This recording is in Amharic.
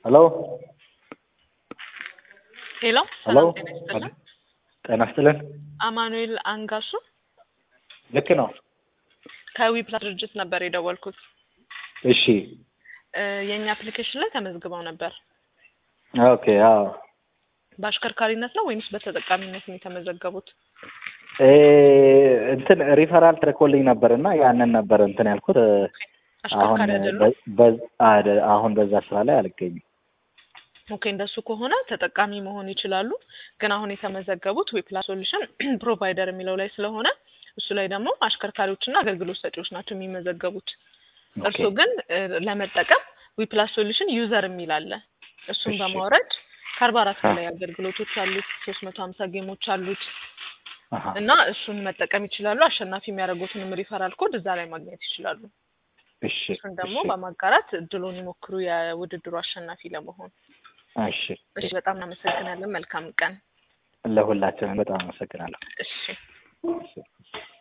ሄሎ ሄሎ ሄሎ ሰላም ጤና ይስጥልን። ጤና ይስጥልን። አማኑኤል አንጋሱ ልክ ነው። ከዊፕላስ ድርጅት ነበር የደወልኩት። እሺ እ የእኛ አፕሊኬሽን ላይ ተመዝግበው ነበር። ኦኬ አዎ በአሽከርካሪነት ነው ወይንስ በተጠቃሚነት ነው የተመዘገቡት? እ እንትን ሪፈራል ትልኮልኝ ነበር እና ያንን ነበር እንትን ያልኩት እ አሁን አሽከርካሪ አይደሉም? በ- በ- አደ- አሁን በዛ ስራ ላይ አልገኝም። ኦኬ እንደሱ ከሆነ ተጠቃሚ መሆን ይችላሉ። ግን አሁን የተመዘገቡት ዊፕላስ ሶሉሽን ፕሮቫይደር የሚለው ላይ ስለሆነ እሱ ላይ ደግሞ አሽከርካሪዎችና አገልግሎት ሰጪዎች ናቸው የሚመዘገቡት። ኦኬ እርሱ ግን እ ለመጠቀም ዊፕላስ ሶሉሽን ዩዘር የሚል አለ። እሱን እሺ። በማውረድ ከአርባ አራት አ- በላይ አገልግሎቶች አሉት። ሶስት መቶ ሀምሳ ጌሞች አሉት አሀ እና እሱን መጠቀም ይችላሉ። አሸናፊ የሚያደርጉትንም ሪፈራል ኮድ እዛ ላይ ማግኘት ይችላሉ። እሺ እሱን ደግሞ እሺ በማጋራት እድሉን ይሞክሩ የውድድሩ አሸናፊ ለመሆን። እሺ እሺ፣ በጣም እናመሰግናለን። መልካም ቀን። ለሁላችንም በጣም አመሰግናለሁ። እሺ። እሺ